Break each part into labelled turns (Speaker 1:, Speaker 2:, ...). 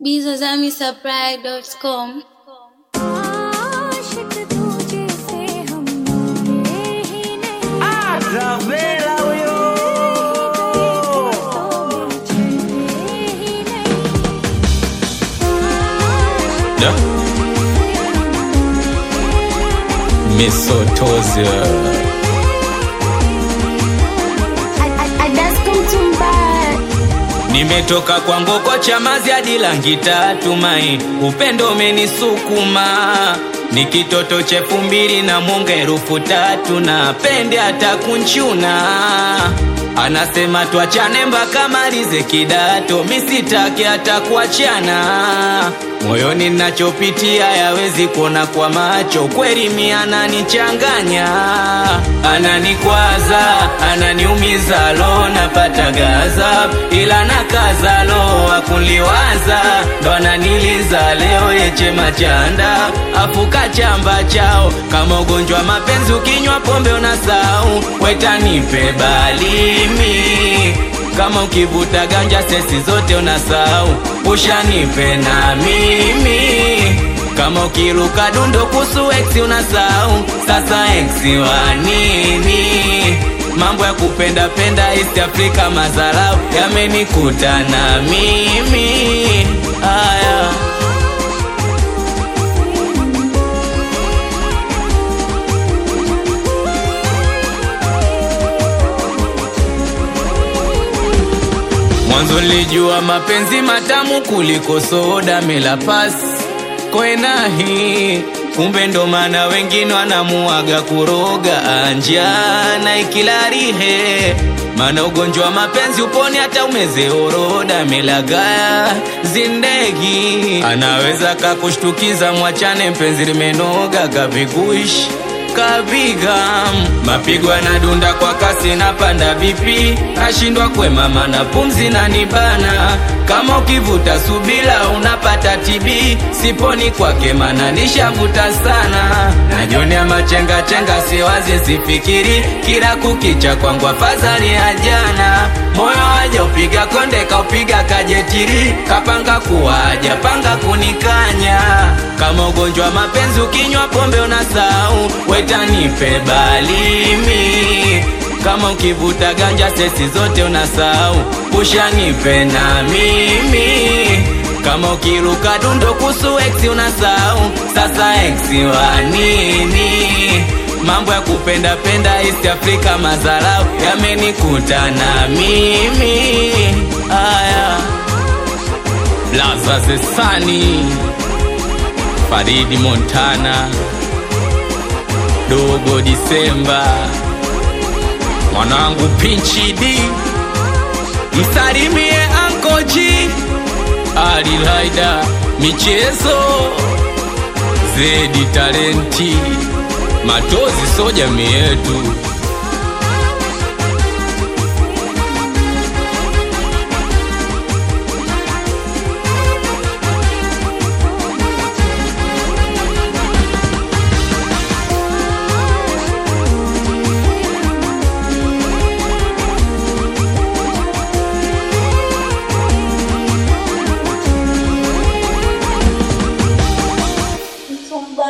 Speaker 1: bizazamisupply.com
Speaker 2: आशिक तुझे से हम मिले ही नहीं
Speaker 3: Travela huyo
Speaker 2: तो मैं चले ही नहीं
Speaker 4: Da. Misotozia. Nimetoka kwa ngoko chamazi hadi langi tatu mai, upendo umenisukuma ni kitoto chefu mbili na munga herufu tatu na pende hata kunchuna anasema twachane mpaka malize kidato, misitake hata kuachana moyoni nachopitia yawezi kuona kwa macho, kweli mi ananichanganya, ananikwaza, ananiumiza, lo napata gaza, ila nakaza, lo akuliwaza, ndo ananiliza leo yeche machanda, afuka chamba chao kama ugonjwa mapenzi, ukinywa pombe unasau, wetanipe balimi kama ukivuta ganja sesi zote unasahau, ushanipe na mimi kama ukiruka dundo kusu ex unasahau, sasa ex wa nini? Mambo ya kupenda penda East Africa mazarau yamenikuta na mimi aya Mwanzo nilijua mapenzi matamu kuliko soda mela pas kwenahi, kumbe ndo maana wengine wanamuaga kuroga anja na ikilarihe maana ugonjwa wa mapenzi uponi hata umeze oroda melagaya zindegi anaweza kakushtukiza mwachane mpenzi limenoga kavikuishi kapiga mapigo yanadunda kwa kasi na panda vipi nashindwa kwemama na pumzi na nibana kama ukivuta subila unapata tibi siponi kwake mana nishavuta sana najionea machenga chenga siwazi sifikiri kila kukicha kwangu afadhali ya jana moyo waja upiga konde kaupiga kajetiri kapanga kuwaja panga kunikanya kama ugonjwa wa mapenzi ukinywa pombe unasahau wetanipe balimi kama ukivuta ganja sesi zote unasahau ushanipe na mimi kama ukiruka dundo kusu ex unasahau sasa ex wa nini mambo ya kupenda penda East Africa mazarau yamenikuta na mimi aya Blaza Zesani Faridi Montana Dogo Disemba mwanangu Pinchi D msalimie Anko G Ali Laida michezo Zedi talenti Matozi so jamii yetu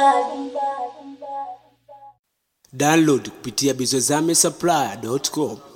Speaker 5: download kupitia bizozame supply.com